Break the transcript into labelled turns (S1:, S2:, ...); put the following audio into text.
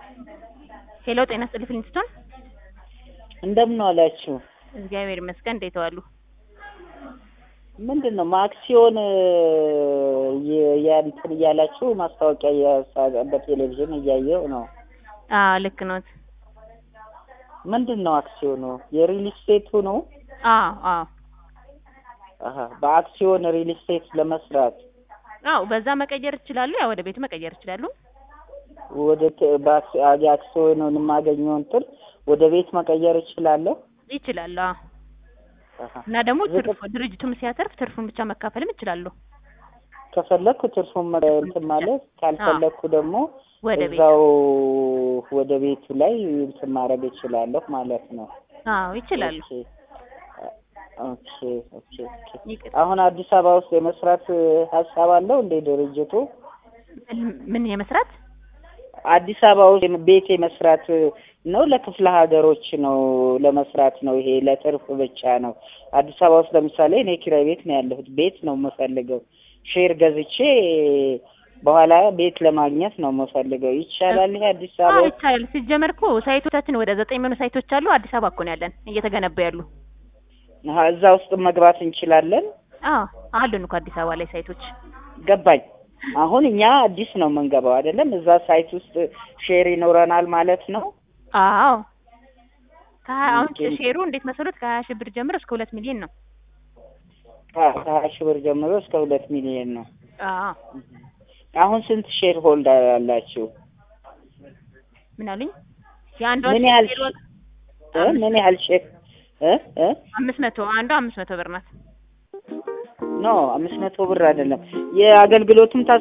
S1: ሄሎ ጤና ይስጥልኝ ፍሊንስቶን።
S2: እንደምን ዋላችሁ?
S1: እግዚአብሔር ይመስገን። እንዴት ዋሉ?
S2: ምንድን ነው ማክሲዮን እንትን እያላችሁ ማስታወቂያ እያ- በቴሌቪዥን እያየው ነው።
S1: አዎ ልክ ኖት።
S2: ምንድን ነው አክሲዮኑ? የሪል ስቴቱ ነው?
S1: አዎ አዎ
S2: አሀ በአክሲዮን ሪል ስቴት ለመስራት
S1: አዎ በዛ መቀየር ይችላሉ። ያው ወደ ቤት መቀየር ይችላሉ።
S2: ወደ ት- በአክሲ- የአክሲዮኑን የማገኘው እንትን ወደ ቤት መቀየር እችላለሁ?
S1: ይችላሉ። አዎ
S2: አሀ
S1: እና ደግሞ
S2: ዝቅ-
S1: ትርፍ ድርጅቱም ሲያተርፍ ትርፉን ብቻ መካፈልም ይችላሉ።
S2: ከፈለኩ ትርፉን መ- እንትን ማለት ካልፈለኩ ደግሞ
S1: ወደ ቤት
S2: እዛው ወደ ቤቱ ላይ እንትን ማድረግ እችላለሁ ማለት ነው።
S1: አዎ ይችላሉ።
S2: ኦኬ ኦኬ ኦኬ ኦኬ።
S1: ይቅር
S2: አሁን አዲስ አበባ ውስጥ የመስራት እ, ሀሳብ አለው እንዴ ድርጅቱ?
S1: ምን የመስራት
S2: አዲስ አበባ ውስጥ የም- ቤት የመስራት እ, ነው ለክፍለ ሀገሮች ነው ለመስራት ነው? ይሄ ለትርፍ ብቻ ነው? አዲስ አበባ ውስጥ ለምሳሌ እኔ ኪራይ ቤት ነው ያለሁት። ቤት ነው የምፈልገው። ሼር ገዝቼ በኋላ ቤት ለማግኘት ነው የምፈልገው። ይቻላል ይሄ አዲስ አበባ
S1: አዎ
S2: ውስጥ?
S1: ይቻላል። ሲጀመር እኮ ሳይቶቻችን ወደ ዘጠኝ የሚሆኑ ሳይቶች አሉ። አዲስ አበባ እኮ ነው ያለን እየተገነቡ ያሉ።
S2: አሀ፣ እዛ ውስጥ መግባት እንችላለን?
S1: አዎ አሉን እኮ አዲስ አበባ ላይ ሳይቶች።
S2: ገባኝ። አሁን እኛ አዲስ ነው የምንገባው አይደለም? እዛ ሳይት ውስጥ ሼር ይኖረናል ማለት ነው።
S1: አዎ ከሀያ አሁን
S2: ኦኬ።
S1: ሼሩ እንዴት መሰሉት ከሀያ ሺህ ብር ጀምሮ እስከ ሁለት ሚሊዮን ነው።
S2: ከ- ከሀያ ሺህ ብር ጀምሮ እስከ ሁለት ሚሊዮን ነው።
S1: አዎ
S2: አሁን ስንት ሼር ሆልደር አላችሁ?
S1: ምን አሉኝ? የአንዷ
S2: ምን ያህል
S1: ሼር ዋጋ
S2: እ? ምን ያህል ሼር እ እ
S1: አምስት መቶ አንዷ አምስት መቶ ብር ናት።
S2: ኖ አምስት መቶ ብር አይደለም። የአገልግሎቱም